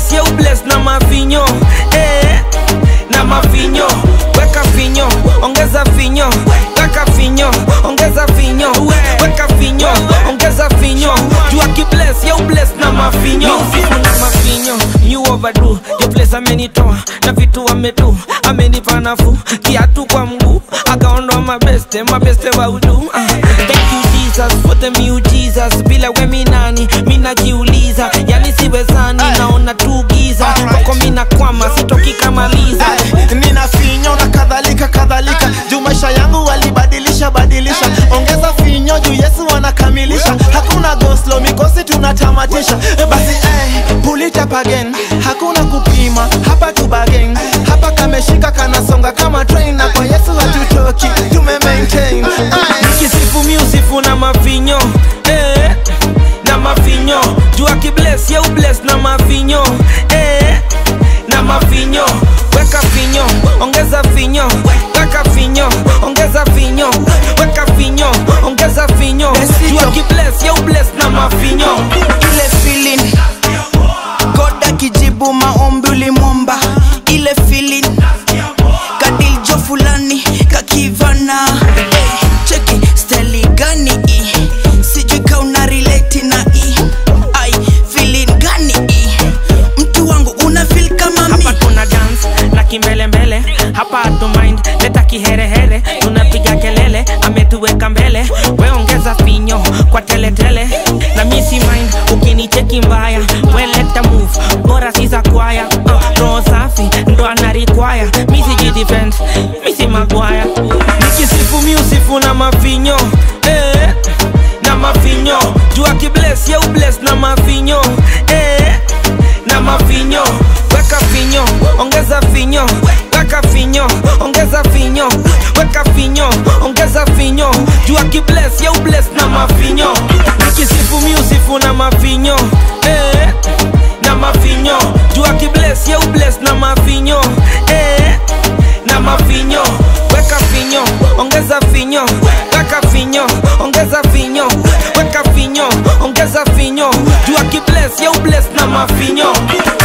akibless ye ubless na mavinyo eh, na mavinyo weka vinyo ongeza vinyo weka vinyo ongeza vinyo weka vinyo ongeza vinyo juu akibless ye ubless na mavinyo Music na mavinyo you overdo yo place amenitoa na vitu amedu amenipa nafuu kiatu kwa mguu akaondoa mabeste mabeste wa udu uh. thank you jesus for the miujiza bila we minani minajiuliza yani siwezani naona tu giza kwako mina kwama sitoki kamaliza nina finyo na kadhalika kadhalika juu maisha yangu walibadilisha badilisha ongeza finyo juu yesu anakamilisha hakuna goslo mikosi tunatamatisha basi eh, pull it up again hakuna kupima hapa tu bagen hapa kameshika kanasonga kama train na kwa yesu hatutoki tume maintain Aye. nikisifu miusifu na mavinyo eh, na mavinyo juu akibless ye ubless na mavinyo eh, na mavinyo weka vinyo ongeza vinyo weka vinyo ongeza vinyo weka vinyo ongeza vinyo juu akibless ye ubless na mavinyo ile feeling God akijibu maombi ulimwomba ile feeling kadiljo fulani kakivana Eh, cheki steli gani i sijui ka una relate na i ai feeling gani i mtu wangu una feel kama mi hapa tuna dance na kimbelembele hapa hatu mind leta kiherehere tunapiga kelele ametuweka mbele we ongeza finyo kwa teletele na misi mind ukinicheki mbaya we leta move bora sisa kwaya uh, roho safi ndo anarikwaya misi jidefend misi magwaya nikisifu miusifu na mavinyo eh, na mavinyo juu akibless ye ubless na mavinyo eh, na mavinyo weka vinyo ongeza vinyo weka vinyo ongeza vinyo weka vinyo ongeza vinyo juu akibless ye ubless na mavinyo nikisifu miusifu na mavinyo eh, na mavinyo juu akibless ye ubless na mavinyo eh, na mavinyo weka vinyo ongeza vinyo weka vinyo ongeza vinyo weka vinyo ongeza vinyo juu akibless ye ubless na mavinyo